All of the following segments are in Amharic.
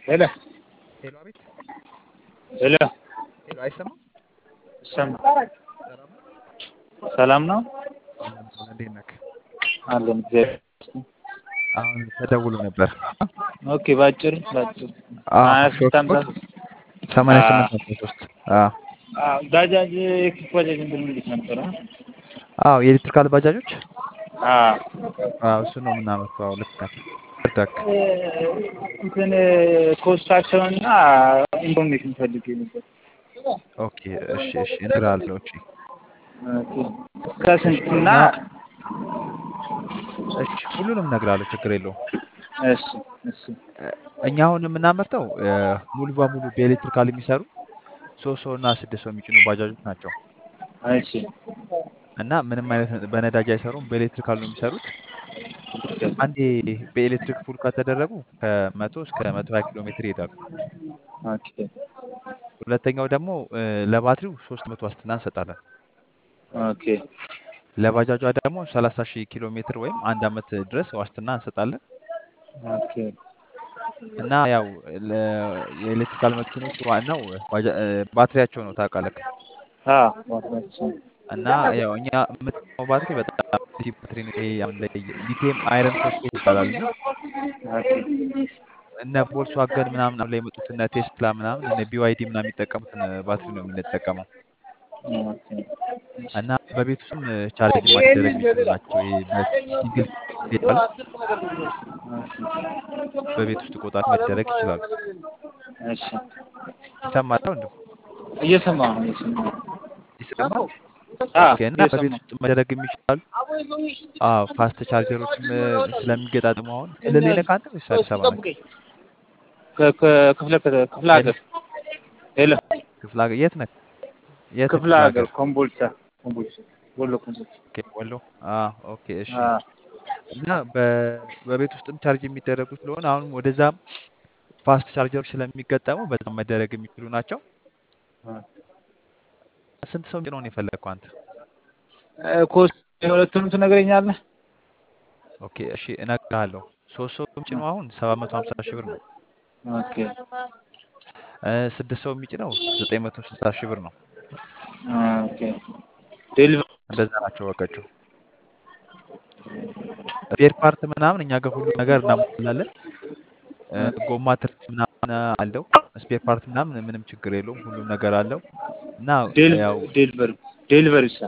ሄሎ ሄሎ፣ አቤት። ሄሎ ሄሎ፣ አይሰማም? ይሰማ ሰላም ነው? ሰላም ነው አለን አለን። እንዴት ነህ? አለን እግዚአብሔር ይመስገን። አሁን ተደውሎ ነበር። ኦኬ ባጭር ባጭር አዎ፣ ሀያ ሶስት ሾርት ሃምሳ ኮት ሰማንያ ስምንት መቶ ሶስት አዎ አዎ፣ ባጃጅ ኤሌክትሪክ ባጃጅ እንትን እንዴት ነበረ? አዎ የኤሌክትሪካል ባጃጆች አዎ አዎ እሱ ነው የምናመርተው። አዎ ልክ ነህ። እርዳክ እ፣ እንትን ኮስታቸውንና ኢንፎርሜሽን ፈልጌ ነበር። ኦኬ እሺ እሺ እነግርሃለሁ። እሺ ኦኬ እስከ እሺ ስንትና እና እሺ ሁሉንም እነግርሃለሁ። ችግር የለውም። እሺ እሺ እኛ አሁን የምናመርተው እ፣ ሙሉ በሙሉ በኤሌክትሪካል የሚሰሩ ሶስት ሰው እና ስድስት ሰው የሚጭኑ ባጃጆች ናቸው እሺ እና ምንም አይነት በነዳጅ አይሰሩም። በኤሌክትሪካል ነው የሚሰሩት። አንዴ በኤሌክትሪክ ፉል ከተደረጉ ከመቶ እስከ መቶ ሀያ ኪሎ ሜትር ይሄዳሉ። ኦኬ ሁለተኛው ደግሞ እ፣ ለባትሪው ሶስት መቶ ዋስትና እንሰጣለን። ኦኬ ለባጃጇ ደግሞ ሰላሳ ሺህ ኪሎ ሜትር ወይም አንድ አመት ድረስ ዋስትና እንሰጣለን። ኦኬ እና ያው ለ- የኤሌክትሪካል መኪኖች ዋናው ባጃ- እ፣ ባትሪያቸው ነው ታውቃለህ። አዎ ዋጋቸው እና ያው እኛ የምንጠቀመው ባትሪ በጣም ሲ ባትሪ ነው። ይሄ አሁን ላይ ሊቲየም አይረን ፎስፌት ይባላል እና ኦኬ እነ ቮልስዋገን ምናምን አሁን ላይ የመጡት እነ ቴስላ ምናምን እነ ቢዋይዲ ምናምን የሚጠቀሙትን ባትሪ ነው የምንጠቀመው ኦኬ እና በቤት ውስጥም ቻርጅ ማደረግ የሚችሉ ናቸው። ይሄ በሲንግል ይባላል። በቤት ውስጥ ቆጣሪ መደረግ ይችላሉ። እሺ ይሰማል ወንድም? እየሰማሁ ነው እየሰማሁ ነው። ይሰማል? አዎ ኦኬ። እና በቤት እየሰማሁ ውስጥ መደረግ የሚችላሉ። አዎ ፋስት ቻርጀሮችም ስለሚገጣጥሙ አሁን ክልል ነህ አንተ ወይስ አዲስ አበባ ነህ? ከ- ከ- ክፍለ ከ- ክፍለ ሀገር ሄሎ ክፍለ ሀገር የት ነህ? የት ነህ ክፍለ ሀገር ኮምቦልቻ ኮምቦልቻ ወሎ ኮምቦልቻ ኦኬ፣ ወሎ። አዎ ኦኬ፣ እሺ። አዎ እና በ- በቤት ውስጥም ቻርጅ የሚደረጉ ስለሆነ አሁን ወደዛም ፋስት ቻርጀሮች ስለሚገጠሙ በጣም መደረግ የሚችሉ ናቸው። ስንት ሰው ነው የፈለግከው አንተ? እ፣ ኮስት የሁለቱንም ትነግረኛለህ? ኦኬ እሺ እነግርሃለሁ። ሶስት ሰው የሚጭነው አሁን ሰባት መቶ ሀምሳ ሺህ ብር ነው። ኦኬ እ፣ ስድስት ሰው የሚጭነው ዘጠኝ መቶ ስልሳ ሺህ ብር ነው። ኦኬ ዴሊቨሪ እንደዛ ናቸው ወቀችው። ስፔር ፓርት ምናምን እኛ ጋር ሁሉ ነገር እናሟላለን። እ፣ ጎማ ትርፍ ምናምን አለው። ስፔር ፓርት ምናምን ምንም ችግር የለውም። ሁሉም ነገር አለው እና ያው ዴሊቨሪ ዴሊቨሪ ሳ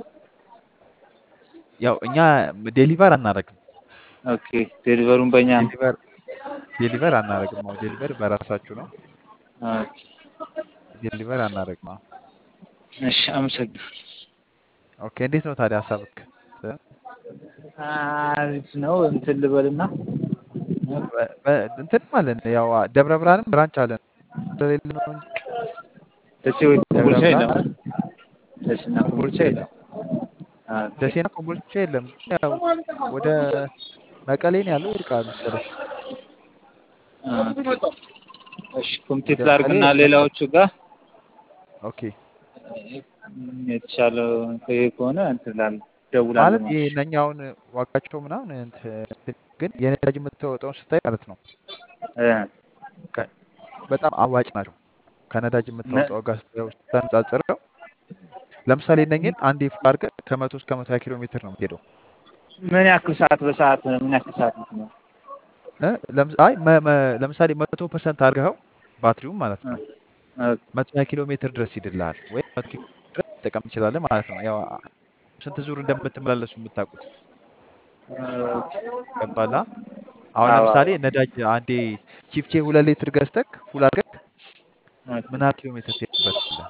ያው እኛ ዴሊቨር አናደርግም። ኦኬ ዴሊቨሩን በእኛ ነው። ዴሊቨር ዴሊቨር አናደርግም። አዎ ዴሊቨር በራሳችሁ ነው። ኦኬ ዴሊቨር አናደርግም። አዎ እሺ አመሰግናለሁ። ኦኬ። እንዴት ነው ታዲያ ሀሳብክ? አሪፍ ነው። እንትን ልበልና በ- በ- እንትን ማለት ነው ያው ደብረ ብርሃንም ብራንች አለን ስለሌለ ነው እንጂ ደሴ ወይ ደብረ ኮምቦልቻ ብርሃን የለም። ደሴና ኮምቦልቻ ኮምቦልቻ የለም። ኦኬ ደሴና ኮምቦልቻ የለም። ያው ወደ መቀሌ ነው ያለው ይርቃል መሰለኝ። ኦኬ። እሺ ኮምቴት ወደ ላድርግና መቀሌ ሌላዎቹ ጋር ኦኬ። የተሻለ ይሄ ከሆነ እንትን እላለሁ ማለት እደውላለሁ ይሄ ማለት እነኛ አሁን ዋጋቸው ምናምን እንትን ግን የነዳጅ የምታወጣውን ስታይ ማለት ነው እ ከ- በጣም አዋጭ ናቸው። ከነዳጅ የምታወጣው ጋር ስታየው ስታነጻጽረው ለምሳሌ እነኝን አንዴ ፉል አድርገህ ከመቶ እስከ መቶ ሀያ ኪሎ ሜትር ነው የምትሄደው። ምን ያክል ሰዓት በሰዓት ምን ያክል ሰዓት ነው? እ? ለምስ- አይ መ- መ- ለምሳሌ መቶ ፐርሰንት አድርገኸው ባትሪውም ማለት ነው መቶ ሀያ ኪሎ ሜትር ድረስ ይድልሃል ወይም መቶ ኪሎ ሜትር ድረስ ትጠቀም ትችላለህ ማለት ነው። ያው ስንት ዙር እንደምትመላለሱ የምታውቁት ገባላ። አሁን አዎ ለምሳሌ ነዳጅ አንዴ ቺፍቼ ሁለት ሊትር ገዝተህ ፉል አድርገህ ምን ያህል ኪሎ ሜትር ትሄድበታለህ?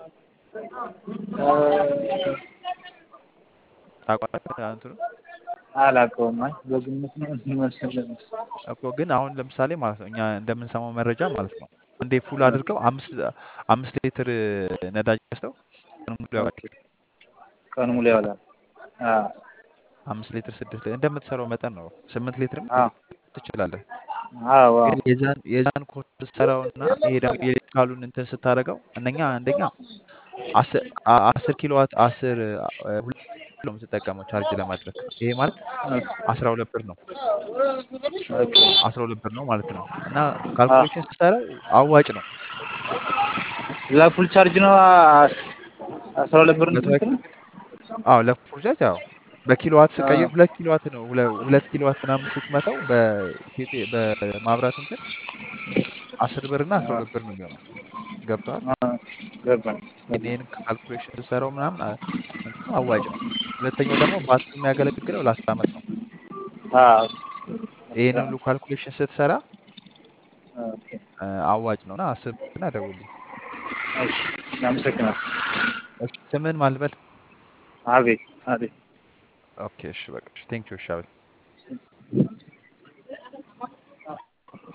ታውቃለህ እንትኑ አላውቀውም። አይ በግምት ነው የሚመስለኝ። እኮ ግን አሁን ለምሳሌ ማለት ነው እኛ እንደምንሰማው መረጃ ማለት ነው አንዴ ፉል አድርገው አምስት አምስት ሊትር ነዳጅ ገዝተው ቀኑን ሙሉ ያውቃል። ቀኑ ሙሉ ያውላል። አዎ አምስት ሊትር ስድስት ሊትር እንደምትሰራው መጠን ነው። ስምንት ሊትርም አዎ ትችላለህ። አዎ አዎ ግን የዛን የዛን ኮርስ ስትሰራው እና ይሄ ደግሞ የኤሌክትሪካሉን እንትን ስታደርገው እነኛ አንደኛ አስር አ- አስር ኪሎ ዋት አስር አ- ሁለት ነው የምትጠቀመው ቻርጅ ለማድረግ። ይሄ ማለት አስራ ሁለት ብር ነው ኦኬ አስራ ሁለት ብር ነው ማለት ነው። እና ካልኩሌሽን ስትሰራ አዋጭ ነው። ለፉል ቻርጅ ነው አስራ ሁለት ብር መቶ እንትን ነው? አዎ ለፉል ቻርጅ አዎ በኪሎዋት ስቀይር ሁለት ኪሎዋት ነው ሁለ- ሁለት ኪሎዋት ምናምን ስትመታው በኢትዮጵያ በማብራት እንትን አስር ብር እና አስራ ሁለት ብር ነው የሚሆነው። ገብቶሃል? ገባኝ ግን ይህን ካልኩሌሽን ስትሰራው ምናምን አ- እንትኑ አዋጭ ነው። ሁለተኛው ደግሞ ባትሪ የሚያገለግለው ለአስር ዓመት ነው። አዎ ይህን ሁሉ ካልኩሌሽን ስትሰራ ኦኬ አ፣ አዋጭ ነው እና አስብና ደውልልኝ። እሺ አመሰግናለሁ እሺ፣ ስምህን ማን ልበል? አቤት አቤት ኦኬ እሺ በቃ ቴንኪው እሺ አቤል